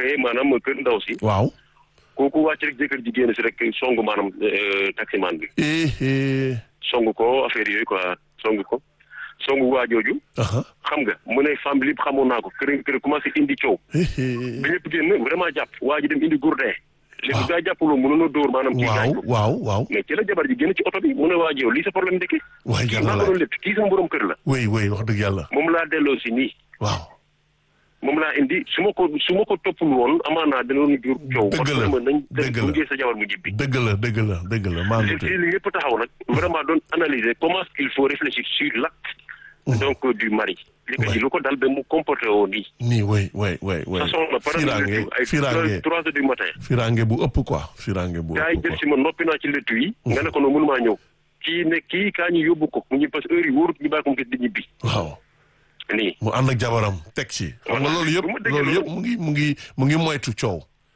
fee maanaam kër ndaw si waaw. kooku wàcc rek jëkkër ji génn si rek songu maanaam taximan bi eh eh. songu ko affaire yooyu quoi songu ko songu waa jooju aha. xam nga mu ne femme bi lépp xamoon naa ko kër kër commencé indi coow eh eh. bi ñëpp génn vraiment jàpp waa ji dem indi gourdin léegi gaa jàppaloo mënoon a dóor maanaam kii gaañ waaw ko waaw waaw. mais ci la jabar ji génn ci oto bi mu ne waa ji yow lii sa problème ndekki waay kii yàlla maa ko la doon lépp kii sama borom kër la oui oui wax dëgg yàlla. moom laa delloo si nii waaw. moom laa indi su ma ko su ma ko toppul woon amaanaa danoon jur coow Dëgg parce la, que ma nañ dem dëgg la. gunge sa jabar mu jibbi dëgg la dëgg la dëgg la maa ngi li li ñëpp taxaw nag vraiment doon analyser comment il faut réfléchir sur l'acte donc du mari li ko Ouais. ji lu ko dal ba mu comporté woo nii nii oui oui oui oui. façon la par firange ay firange trois heures du matin firange bu ëpp quoi firange bu gars yi ëpp jël quoi. si ma noppi naa ci lettu yi nga ne ko noonu mënumaa ñëw kii ne kii kaa ñu yóbbu ko mu ñu parce que heure yi wóorut ñu bàyyi ko mu gis di ñibbi waaw. nii mu ànd ak jabaram teg ci. xam nga Voilà. loolu yëpp Bu ma déggee loolu yëpp loolu- mu ngi mu ngi mu ngi moytu coow.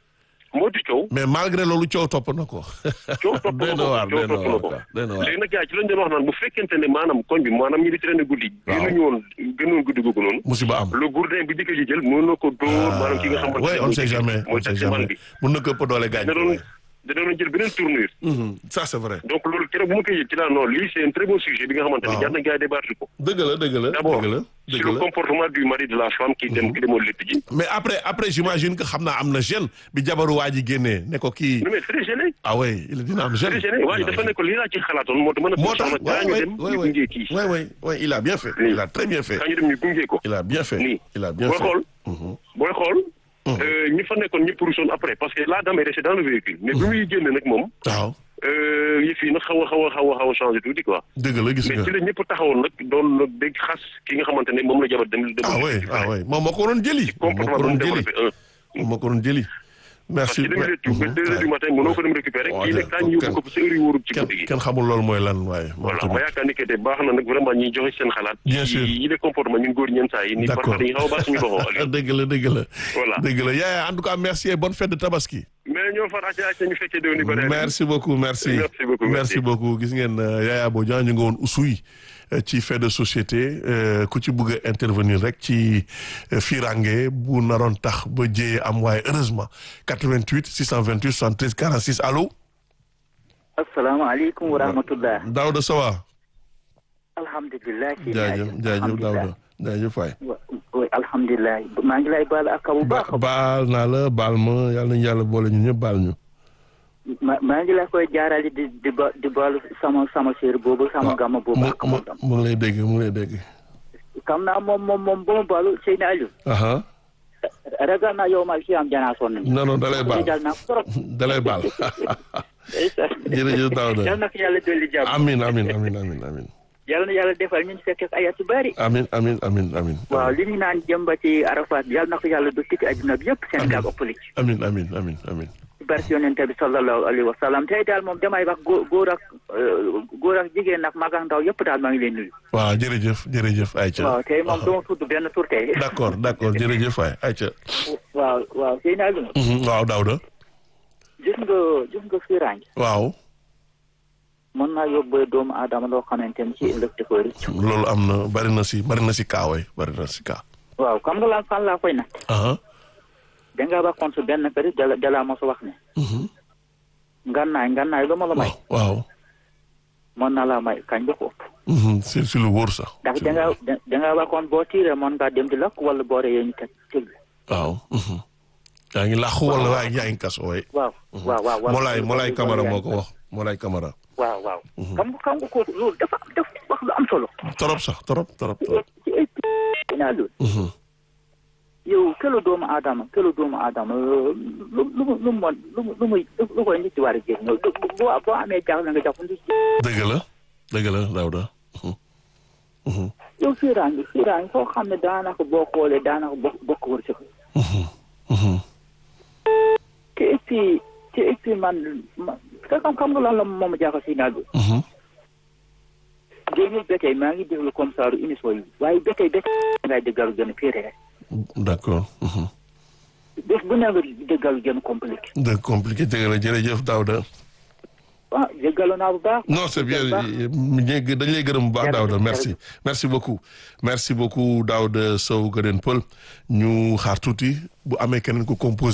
moo di coow mais malgré loolu coow topp na ko. coow topp doy na na ko waar coow doy na topp na waar ko quoi doy na waar. léegi nag gars yi ci lañ doon wax naan bu fekkente ne maanaam koñ bi maanaam ñi di traîner guddi Waaw. gënuñu woon gënoon guddi googu noonu musiba am. le gourdin bi jëkkër ji jël mën na ko dóor maanaam ki nga xamante oui on sait jamais on mooy sait taximan jamais bi mun na ko ëpp doole gaañ. da doon da doon jël beneen tournure Mhm, ça c'est vrai. donc loolu keroog bu ma koy yëg ci laa non lii c'est un très bon sujet bi nga xamante ne Waaw. jar na gars yi débattre ko dëgg la dëgg la d'abord dëgg la sur dëgg le la. comportement du mari de la femme qui dem ki demoon lépp ji mais après après j'imagine que xam naa am na gêne bi jabaru waa ji génnee ne ko kii. non mais très gêné ah oui il dina am gêne. très gêné waaye dafa ne ko lii laa ci xalaatoon moo tax mën a moo tax soxna kaa ñu dem ñu gunge kii oui oui oui il a bien fait. il a très bien fait. kaa ñu dem ñu gunge ko il a bien fait. nii il a bien booy fait. xool Mhm. booy xool euh, ñi fa nekkoon ñëpp ruusoon après parce que la dame est restée dans le véhicule mais bi muy génn nag moom waaw euh, yëf yi nag xaw a xaw a xaw a xaw a changé tuuti quoi dëgg la gis mais nga. ci la ñëpp taxawoon nag doon nag dégg xas ki nga xamante ne moom la jabar dem dem ah oui ah oui moom moo ko doon jëli. moom moo comportement ko bu mu doon jëli développé un moom moo ko doon jëli. parce merci. que demi lettu ba deux heures du matin mënoo ko dem récupérer waaw kii nag kaa ñu yóbbu ko parce que heure yi wóorul ci kenn guddi gi kenn xamul loolu mooy lan waaye. moom voilà tamit. ma yaakaar ni que te baax na nag vraiment ñuy joxe seen xalaat Bien sûr. yi les comportement ñun góor ñeen saa yi ni D'accord. parfois dañuy xaw a baax suñu boppam Aliou dëgg la dëgg la. Voilà. dëgg la yaaya en tout cas merci et bonne fête de tabaski. mais ñoo far acca acca ñu fekkee déwén yu bëri merci beaucoup merci. Merci beaucoup, merci. beaucoup gis ngeen euh, Yaya Bodian ñu ngi woon Oussouye euh, ci fait de société euh, ku ci bëgg a intervenir rek ci euh, firange bu naroon tax ba jéyee am waaye heureusement 88 628 73 46 allo. asalaamaaleykum wa rahmatullah Daouda Sowa. alhamdulilah si jaajëf jaajëf Daouda jaajëf waay. oui alhamdulilah maa ngi lay baal ak bu baax a baal naa la baal ma yàlla nañu yàlla boole ñun ñëpp baal ñu. ma maa ngi la koy jaarale di di ba di baalu sama sama séer boobu sama gàmma boobu mu ak mu moom mu ngi lay dégg mu ngi lay dégg. xam naa moom moom moom ba ma baalu Seydina Aliou aha ragal naa yow mal si am janaa sonn ni non non dalay baal dal naa ko trop dalay baal jërëjëf Daouda yal na ko yàlla dolli jàmm amin amin amin amin amin yal na yàlla defal ñu fekk ay at yu bari amin amin amin amin waaw li ñu naan jëm ba ci Arafat yal na ko yàlla du ci àdduna bi yëpp Sénégal ëppali ci amin amin amin amin ci barke yonente bi sallallahu alayhi wa sallam tey daal moom damay wax góor góor ak euh, góor ak jigéen nag mag ak ndaw yëpp daal maa ngi leen nuyu waaw jërëjëf jërëjëf Aïcha waaw tey moom dama tudd benn tur tey d'accord d'accord jërëjëf waay Aïcha waaw waaw sëy naa lu Mhm, waaw Daouda gis nga gis nga firange waaw mën naa yóbbee doomu aadama loo xamante ni ci ëllëg da koy rëcc loolu am na bari na si bari na si kaa way bari na si kaa waaw xam nga lan fan laa koy nag aha dangaa waxoon su benn kër dala dalaa mos a wax ne mhm, ngannaay ngannaay lu ma la may waaw mën naa laa may kañ ba ko ëpp mhm, si si lu wóor sax ndax si lu dangaa wóor. da- dangaa waxoon boo tiiree mën ngaa dem di lakk wala boo reyee ñu teg tëgg waaw mhm. yaa ngi làqu wala waa yaa ngi kaso way waaw waaw waaw waaw Molaay Molaay Camara moo ko wax Molaay Camara waaw waaw xam nga xam nga ko loolu dafa dafa wax lu am solo torop sax torop torop torop ci ay naa loolu Mhm. yow këlu doomu aadama këlu doomu aadama lu lu lu mu lu mu mën lu mu lu muy lu koy nit ci war a jël ñëw boo boo amee jaaxle nga jàpp nit dëgg la dëgg la Daouda Mhm. Mhm. yow fiiraangi fiiraangi foo xam ne daanaka boo xoolee daanaka bokk bokk wërsëg Mhm. Mhm. te et puis te et puis man ma te xam xam nga lan la moom a jaaxal si naaj bi Mhm. génnul ba tey maa ngi déglu comme ça lu émission yi waaye ba tey ba tey ngay déggalu gën a fiiree d'accord Mhm. bés bu ne nga déggalu gën a compliqué de compliqué dëgg la jërëjëf Daouda ah déggalu naa bu baax non c'est bien ñu dañ lay gërëm bu baax Daouda merci merci beaucoup merci beaucoup Daouda Sow Guèden Peul ñu xaar tuuti bu amee keneen ku composé